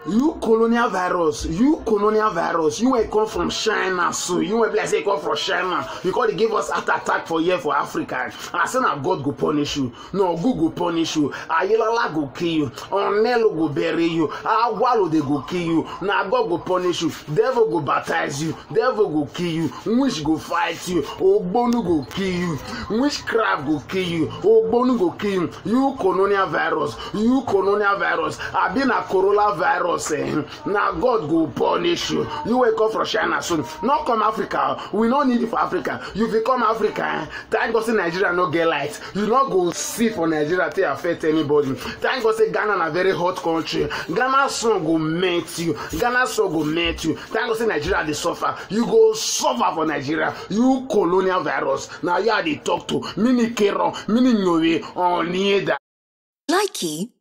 you colonial virus you colonial virus you wey come from china so you wey be like say you come from china you come dey give us heart attack for here for africa and say na god go punish you no god go punish you ayilala go kill you onelo go bury you agwalo dey go kill you na god go punish you devil go baptize you devil go kill you witch go fight you ogbonu go kill you witchcraft go kill you ogbonu go kill you you colonial virus you colonial virus abi na corona virus eh na god go punish you you wey come from china soon no come africa we no need you for africa you fit come africa eh thank god say nigeria no get light you no go see for nigeria take affect anybody thank god say ghana na very hot country ghana sun go melt you ghana sun go melt you thank god say nigeria dey suffer you go suffer for nigeria you colonial virus na you i dey talk to mini kero mini nyowe onieda. Likey